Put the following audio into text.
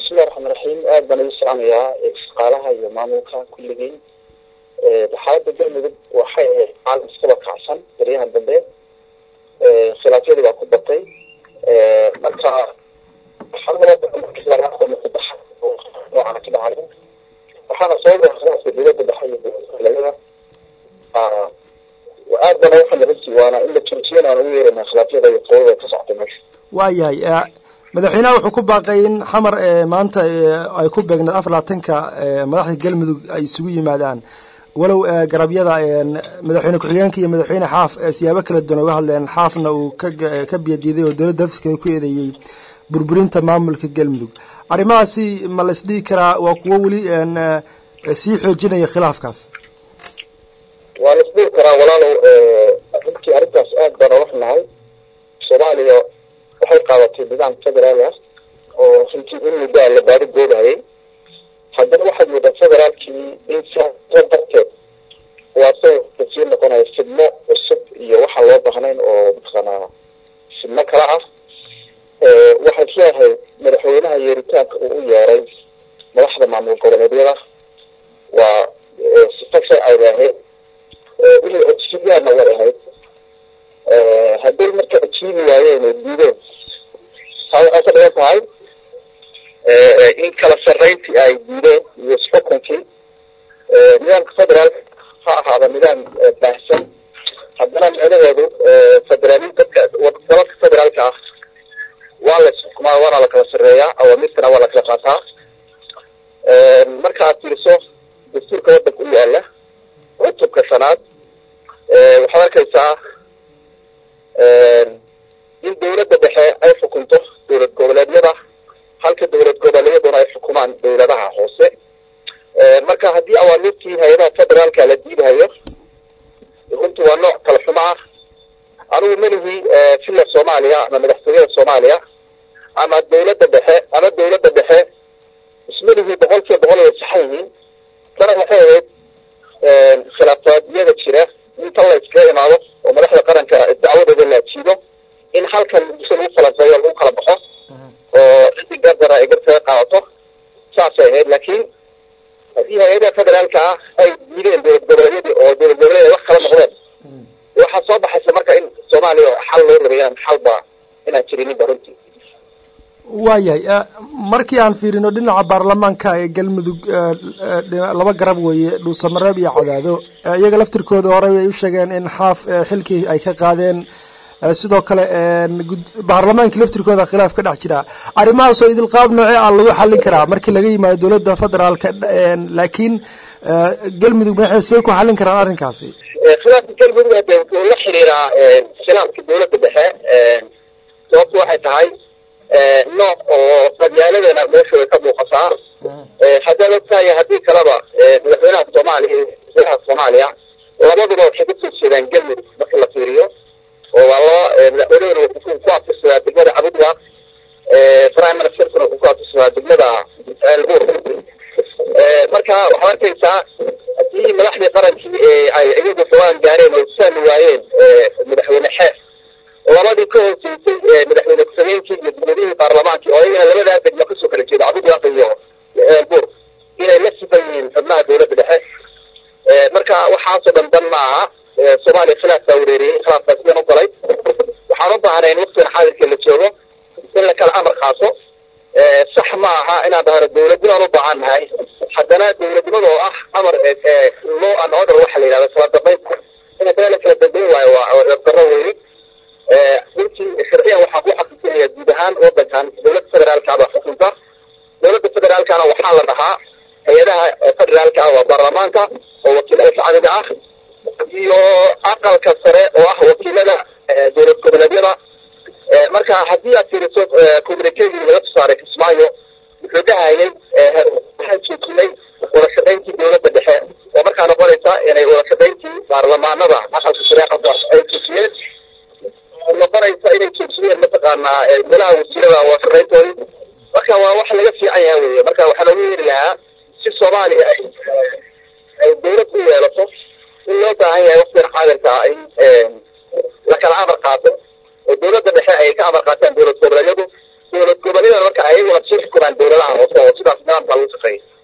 bismillahi raxmaan raxiim aada baan igu salaamayaa shaqaalaha iyo maamulka kulligiin xaalada galmudug waxay ahayd caalam iskaba kacsan baryahan dambe khilaafyadii baa ku batay marka noocan ka dhacay waxaana sababa khilaafka dowladda dhexe iyo dowladda aad bana waxaa naga sii waana in la joojiyana aan ugu yeerana khilaafyada iyo qodada ka socda meesha waayahay madaxweynaha wuxuu ku baaqay in xamar maanta ay ku beegnaed afar labaatanka madaxda galmudug ay isugu yimaadaan walow garabyada madaxweyne ku-xigeenka iyo madaxweyne xaaf siyaabo kala duwan uga hadleen xaafna uu ka biyadiiday oo dowladda dafskeeda ku eedeeyey burburinta maamulka galmudug arrimahaasi ma la isdhigi karaa waa kuwo weli sii xoojinaya khilaafkaas waa la isdhigi karaa walaalow runtii arrintaas aad baan oga xunahay soomaaliya waxay qaadatay nidaam federaal ah oo runtii in muddaa la baari goobahayay haddana waxaad moodaa federaalkii in sa darteed waa sa sii noqonaya fidmo cusub iyo waxaan loo bahnayn oo mataqaanaa fidmo kala ah waxaan isleeyahay madaxweynaha yeeritaanka uu u yeeray madaxda maamul goboleedyada waa sifa sharciga ahayd inay codsiyaanna way ahayd hadday marka ajiibi waayeen oo diideen taa waxay ka dhigan tahay in kala sarreyntii ay diideen iyo xukunkii nidaamka federaalka ha ahaada nidaam baahsan haddana micnaheedu federaali dadka dalalka federaalka ah waa la isxukumaa waana la kala sarreeyaa awaamirtana waa la kala qaataa marka aad fiiriso dastuurka waddanka u yaala cutubka shanaad waxaad arkaysaa in dowladda dhexe ay xukunto dowlad goboleedyada halka dowlad goboleedyaduna ay xukumaan dowladaha hoose marka haddii awaamirtii hay-adaha federaalka la diidahayo runtii waa nooc kala xumo ah anigu melihii villa soomaaliya ama madaxtooyada soomaaliya ama dowladda dhexe ama dowladda dhexe ismelihii boqol kiiba boqol ay saxan yihiin tana waxay ahayd khilaafaadyada jira inta la iskaga imaado oo madaxda qaranka dacwadooda la ajiibo in halkan si lagu falanqeeyo lagu kala baxo oo ciddi gardara ay gartaga qaadato saasay ahayd laakiin haddii hay-adaha federaalka ah ay diideen dowlad goboleedyadii oo dowlad goboleed wax kala noqdeen waxaa soo baxaysa marka in soomaaliya xal loo rabayaan xalba inaan jirininba runtii waayahay markii aan fiirino dhinaca baarlamaanka ee galmudug laba garab weeye dhuusamareeb iyo cadaado iyaga laftirkooda horey ay u sheegeen in xaaf xilkii ay ka qaadeen sidoo kale baarlamaankii laftirkooda khilaaf ka dhex jira arrimahaasoo idil qaab noocee ah lagu xallin karaa markii laga yimaado dowladda federaalka laakiin galmudug maxay see ku xallin karaan arrinkaasi khilaafka galmudug hade wuxuu la xiriiraa khilaafka dowladda dhexe sababtu waxay tahay nooc oo qabyaaladana meesha way ka muuqataa haddaad ogtahay haddii kaleba madaxweynaha soomaaliya iyo madaxweynaha soomaaliya labaduba waxay kasoo jeedaan galmudug marka la fiiriyo oo waa laba madaxweynahuna wuxuu ku aftirsadaa degmada cabudwa prime ministerkuna wuxuu ku aftirsadaa degmada elbur marka waxaad arkaysaa haddii madaxdii qarankii ay iyagu xoogaan gaareen oo saami waayeen madaxweyne xeef labadii ka hooseysay madaxweyne ku-xigeenkii iyo dowladihii baarlamaankii oo iyagana labadaa degmo kasoo kala jeeda cabudwaaq iyo elbur inay la sifan yihiin xubnaha dowladda dhexe marka waxaasoo dhan dan ma aha soomaaliya khilaaf baa wareeriyey khilaafkaas idan u galay waxaan u baahnay in waktigan xaadirka la joogo in la kala amar qaato sax ma aha inaan dhahno dowladnimaan u baahan nahay haddana dowladnimada oo ah amar law and order waxa la yidhahda kala dambayn in haddana la kala dambayn waayo waa daro weyni runtii sharciyan waxaa ku xaqiijinaya guud ahaan wadankan dowladda federaalka baa xukunta dowladda federaalkana waxaa la dhahaa hay-adaha federaalka ah waa baarlamaanka oo wakiilada shacbiga ah iyo aqalka sare oo ah wakiilada dowlad goboleedyada marka haddii aad fiiriso communicadii laga tusaaray kismaayo wuxuu dhahayay waxaan joojinay wada shaqayntii dowladda dhexe oo markaa noqonaysa inay wada shaqayntii baarlamaanada aqalka sare aqalka ay joojiyeen noqonaysa inay joojiyeen mataqaanaa golaha wasiirada wada shaqayntoodii marka waa wax laga fiican yaha weye marka waxaa loogu yeeri lahaa si soomaaliya ay ay dowlad u yeelato in loo baahan yahay waktigan xaadirka ah in la kala amar qaato oo dowladda dhexe ay ka amar qaataan dowlad goboleedyadu dowlad goboleedan marka ayaguna sii xukumaan dowladaha hoose oo sidaas nidaamka lagu shaqeeya